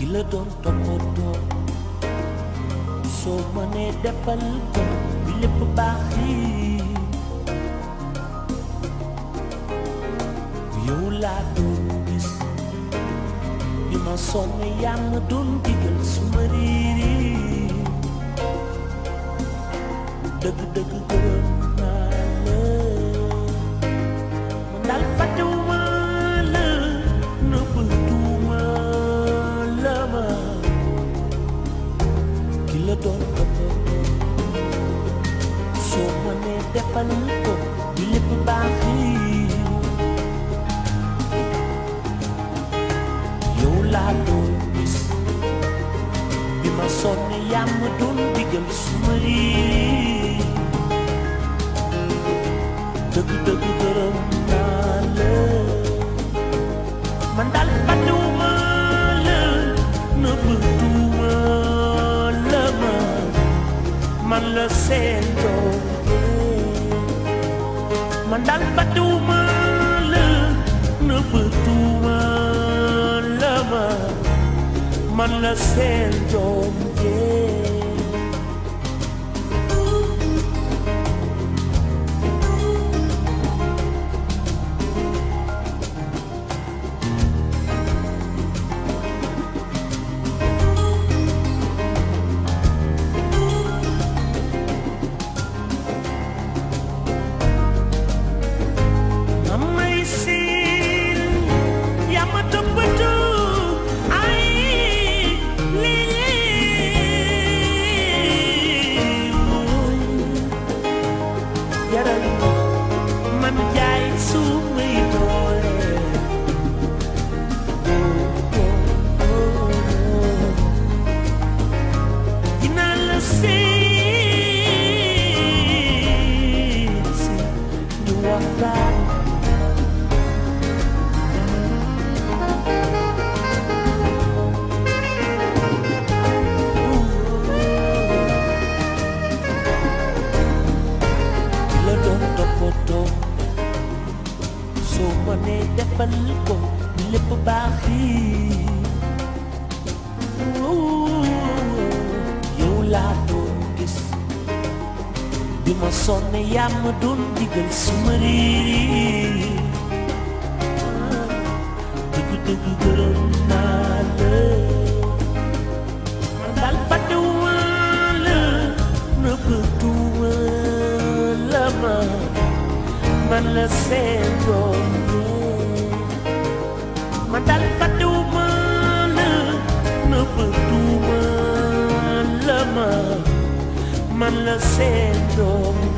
la doon toppatoo soo mënee defal ko bi lépp baax yi yow laa doon gis bi ma sonn yaa ma doon digal su ma riiri dëgg dëgg gërëm naa la man daal fàttewuma la nëbbatuma la ma ki la doon toppatoo soo mënee defal ko bi lépp baax yi yow laa doon gis bi ma sonn yaa ma doon digal su ma riiri dëgg dëgg gërëm naa la man daal fàttewuma la nëbbatuma la ma man la seen doom man daal fàttewuma la nëbbatuma la ma man la seen doom amay siin yaa ma toppatoo ay lii mooy yaral man jaay sumay doole dinaa la siin si di waxtaan ki la doon toppatoo soo mënee defal ko bi lépp baax yi yow laa doon gis bi ma sonn yaa ma doon digal su ma riiri dëgg dëgg gërëm naa la man daal fàttewuma la nëbbatuma la ma man la seen doom man daal fàttewuma la nëbbatuma la ma man la seen doom